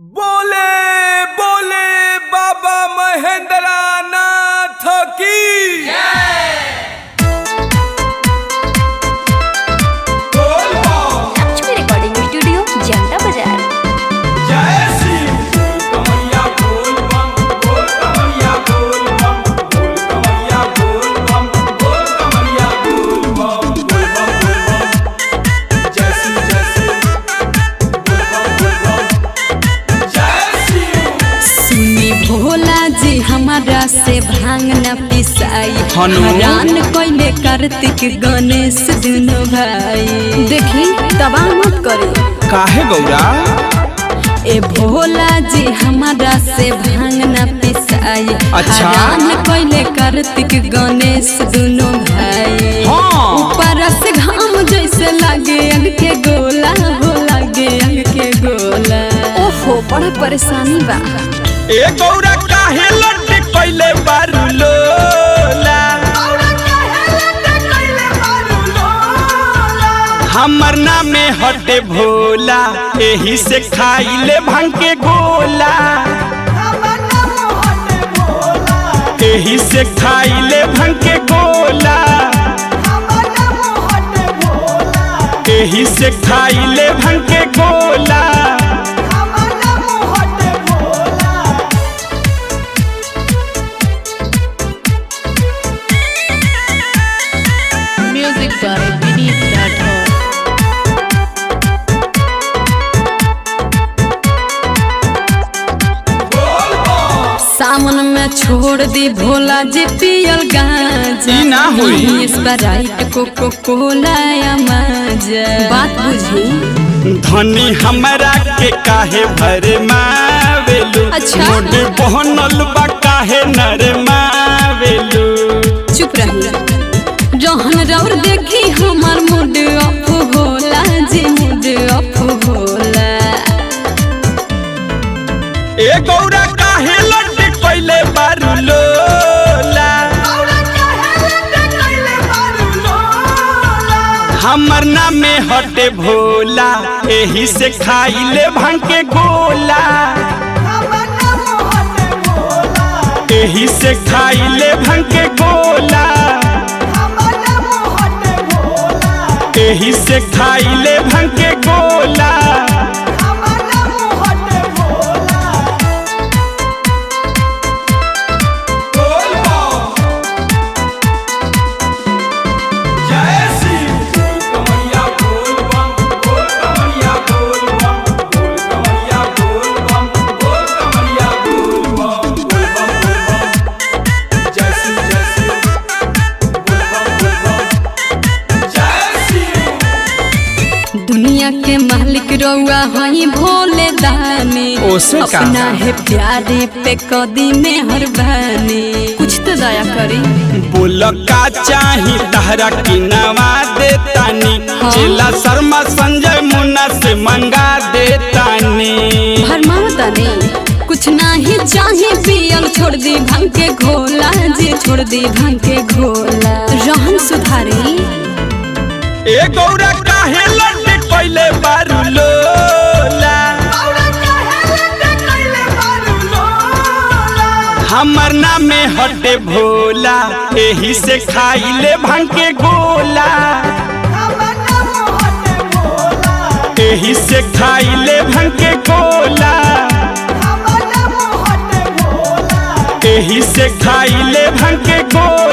बोले बोले बाबा महेंद्र नाथ की बोल बम, लक्ष्मी रिकॉर्डिंग स्टूडियो जनता बाजार जय श्री कमैया बोल बम बोल कमैया बोल बम बोल कमैया बोल बम बोल कमैया बोल बम बोल बम बोल बम जय श्री जय श्री बोल बम बोल बम जय श्री सुनी भोला जी हमारा से भांग न पिसाई हनु? हरान कोइले कार्तिक गणेश दुनो भाई देखी तबाह मत करे काहे गौरा ए भोला जी हमारा से भांग न पिसाई अच्छा। हरान कोइले कार्तिक गणेश दुनो भाई हाँ। ऊपर से घाम जैसे लागे अग के गोला हो लागे अग के गोला ओहो बड़ा परेशानी बा ए गौरा काहे लट्टी कइले बारू लोला हमर नामे हटे भोला एही से खाइले भांग के गोला एही से खाइले भांग के गोला एही से खाइले भांग के गोला म्यूजिक बाय विनीत राठौर सावन में छोड़ दी भोला जी पियल गांजा ई ना होई। स्प्राइट कोको कोला या माजा बात बुझी धनी हमरा के काहे भर मावेलू अच्छा। मोड बहनल बा काहे नर मावेलू चुप रही जहन रौर देखी हमार मूड ऑफ होला जी मूड ऑफ होला ए गौरा काहे लट्टी कइले बारू लोला हमर नामे हटे भोला एही से खाइले भांग के गोला एही से खाइले भांग के गोला एही से खाइले भांग के गोला जय श्री कमैया बोल बम बोल कमैया बोल बम बोल कमैया बोल बम बोल कमैया बोल बम बोल बम बोल बम जय श्री जय श्री बोल बम बोल बम जय श्री दुनिया के मालिक रउआ हई भोले दानी ओसे का? अपना है प्यारे पे कदी में हरबानी कुछ तो दया करी बोल का चाही तहरा की नवा देतानी हाँ। जिला शर्मा संजय मुन्ना से मंगा देतानी भरमावता नहीं कुछ नहीं चाहे पियल छोड़ दी भांग के घोला जी छोड़ दी भांग के घोला रहन सुधारी ए गौरा काहे लड्डे कइले बारू लोला हमर नामे हटे भोला एही से खाइले भांग के गोला एही से खाइले भांग के गोला एही से खाइले भांग के गोला